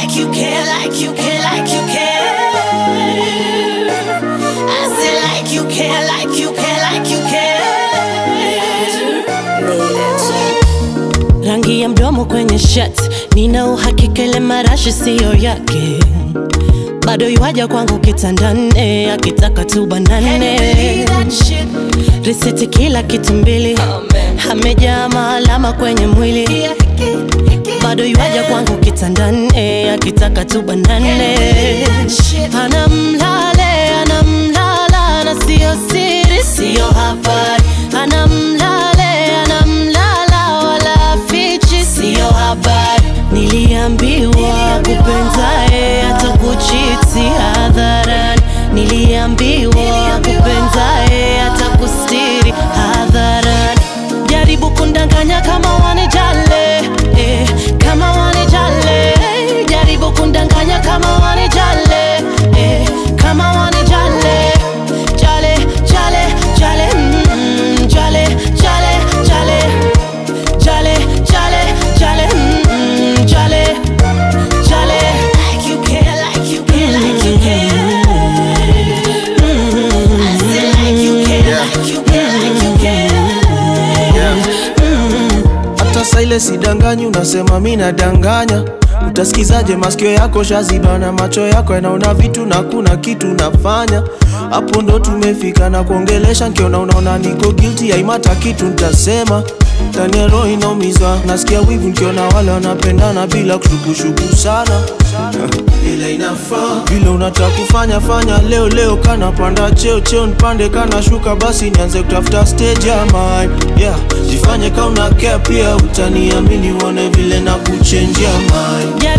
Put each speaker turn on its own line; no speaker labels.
like you care, like you care, like you care. I said like you care, like you care, like you care. Rangi ya mdomo kwenye shirt, nina uhakika ile marashi siyo yake. Bado yuaja kwangu kitandani, akitaka tu banane. Risiti kila kitu mbili, amejaa maalama kwenye mwili. Bado yuaja kwangu kitandani, akitaka tu banane. Anamlale, anamlala na siyo siri, siyo habari. Anamlale, anamlala wala fichi, siyo habari. Niliambiwa kupenzae atakuchiti hadharani, niliambiwa kupenzae atakustiri hadharani. Jaribu kundanganya kama wanijale, eh, kama wanijale. eh, Jaribu kundanganya kama wanijale, eh, kama wanijale. Jale, jale, jale, mm, jale, jale, jale. Jale, jale, jale, mm, jale, jale. Like you care, like you care, like you care. Mm, I said like you care, like you care, like you care.
hata saa ile sidanganyi unasema mi nadanganya utasikizaje masikio yako shaziba na macho yako yanaona vitu na kuna kitu nafanya hapo ndo tumefika na kuongelesha nkiona unaona niko guilty haimata kitu ntasema ndani ya roho inaumizwa nasikia wivu nkiona wale wanapendana bila kushukushuku sana ile inafaa vile unataka kufanya fanya leo leo kana panda cheo cheo nipande kana shuka basi nianze kutafuta stage ya mine yeah jifanye ka una care pia utaniamini uone vile na kuchenjia mine